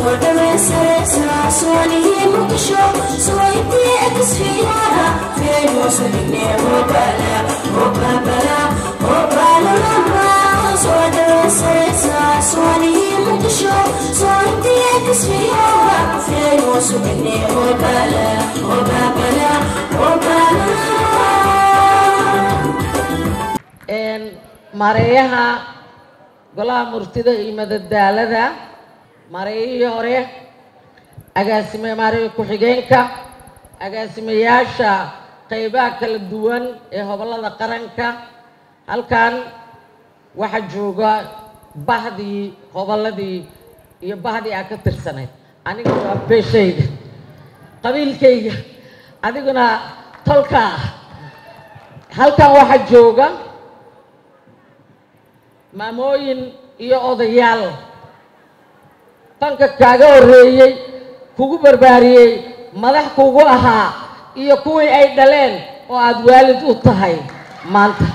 soo dhamaysanaysaa soonihii muqdisho soointii ekisfiyaha feenoosu dhignee hobala hobabala hobalalama soo dhamaysanaysaa soonihii muqdisho soointii ekisfiyaha feenoosu dhignee hobala hobabala hobalala mareeyaha golaha murtida iyo madadaalada mareeyihii hore agaasime mareeya ku-xigeenka agaasimayaasha qeybaha kala duwan ee hobolada qaranka halkan waxaa jooga bahdii hobolladii iyo bahdii aa ka tirsanayd aniga waa beeshayda qabiilkayga adiguna tolkaa halkan waxaa jooga maamooyin iyo odayaal fanka kaaga horreeyey kugu barbaariyey madax kugu ahaa iyo kuwii ay dhaleen oo aada waalid u tahay maanta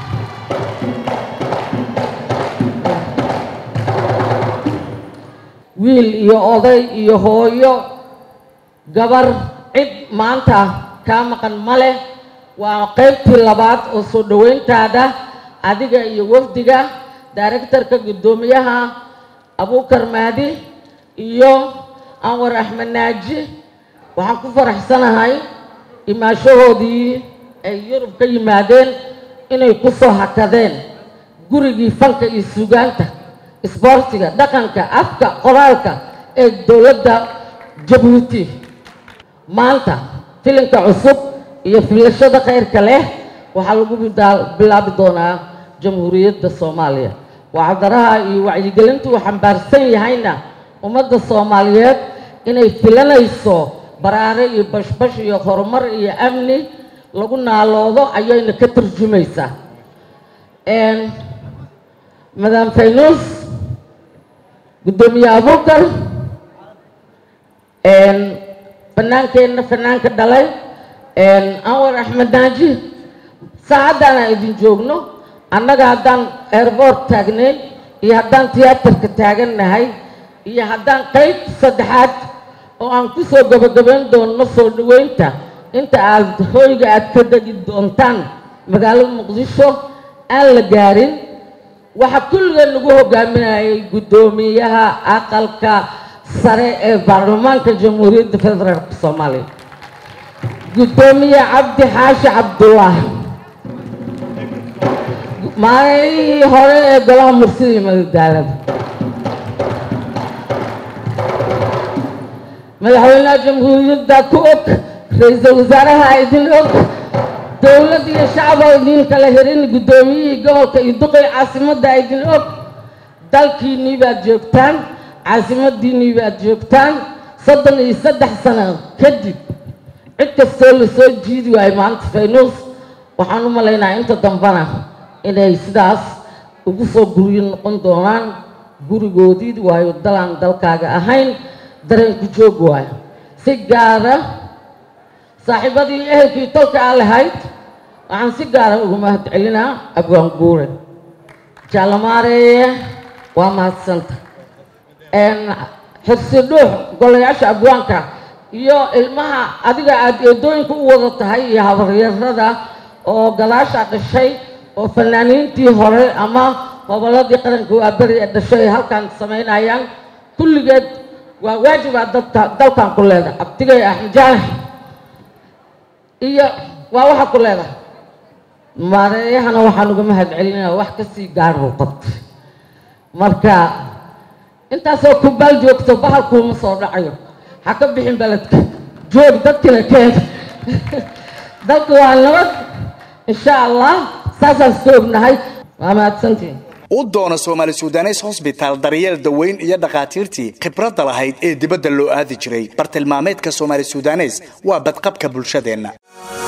wiil iyo oday iyo hooyo gabar cid maanta kaa maqan ma leh waa qaybtii labaad oo soo dhoweyntaada adiga iyo wafdiga directorka guddoomiyaha abuukar maadi iyo anwar axmed naaji waxaan ku faraxsanahay imaashahoodii ay yurub ka yimaadeen inay ku soo hakadeen gurigii fanka iyo sugaanta isboortiga dhaqanka afka qoraalka ee dowladda jabuuti maanta filinka cusub iyo filashada khayrka leh waxaa lagu bilaabi doonaa jamhuuriyadda soomaaliya wacdaraha iyo wacyigelintu uu xambaarsan yahayna ummadda soomaaliyeed inay filanayso baraare iyo bashbash iyo horumar iyo amni lagu naaloodo ayayna ka turjumaysaa madam faynuus guddoomiye abuukar fanaankeenna fanaanka dhalay anwar axmed naaji saacaddan aan idin joogno annaga haddaan airboort taagnayn iyo haddaan tiyaatarka taagannahay iyo haddaan qayb saddexaad oo aan ku soo gabagabayn doonno soo dhoweynta inta aad hooyga aad ka degi doontaan magaalada muqdisho aan la gaarin waxaa kulligeen lagu hogaaminayay guddoomiyaha aqalka sare ee baarlamaanka jamhuuriyadda federaalk soomaaliya guddoomiye cabdi xaashi cabdulaahi maalihii hore ee golaha mursida iyo madadaalada madaxweynaha jamhuuriyadda ku og ra-iisul wasaaraha idin og dowlad iyo shacaba idin kala herin guddoomiyihii gobolka iyo duqii caasimadda idin og dalkiinnii baad joogtaan caasimadiinnii baad joogtaan soddon iyo saddex sano kadib cid kastoo lasoo jiidi waayo maanta faynuus waxaan u malaynaa inta dambana inay sidaas ugu soo guryo noqon doonaan gurigoodii waayo dalaan dalkaaga ahayn dareenku joog waayo si gaara saaxiibadii ehelkii tolka aa lahayd waxaan si gaara ugu mahad celinaa abwaan guure jaalamaareeye waa mahadsanta xirsi dhuux golayaasha abwaanka iyo ilmaha adiga aada eedooyinka u wada tahay iyo habaryarada oo gadaasha dhashay oo fanaaniintii hore ama hobolladii qaranka waa beri ee dhashay ay halkan samaynayaan kulligeed waa waajibaa dadka dalkan ku leedahay abdigay axmed jaale iyo waa waxa ku leedahay maareeyahana waxaan uga mahad celinaya wax kasii gaaruu qabtay marka intaasoo kubaal joogto bahalkuuma soo dhacayo ha ka bixin beledka joog dadkina keen dalka waa nabad insha allah saasaan iska ognahay waa mahadsantiin u doono soomaali sudanes hosbitaal daryeel daweyn iyo dhakhaatiirtii khibradda lahayd ee dibadda loo aadi jiray bartilmaameedka soomaali sudanes waa badqabka bulshadeenna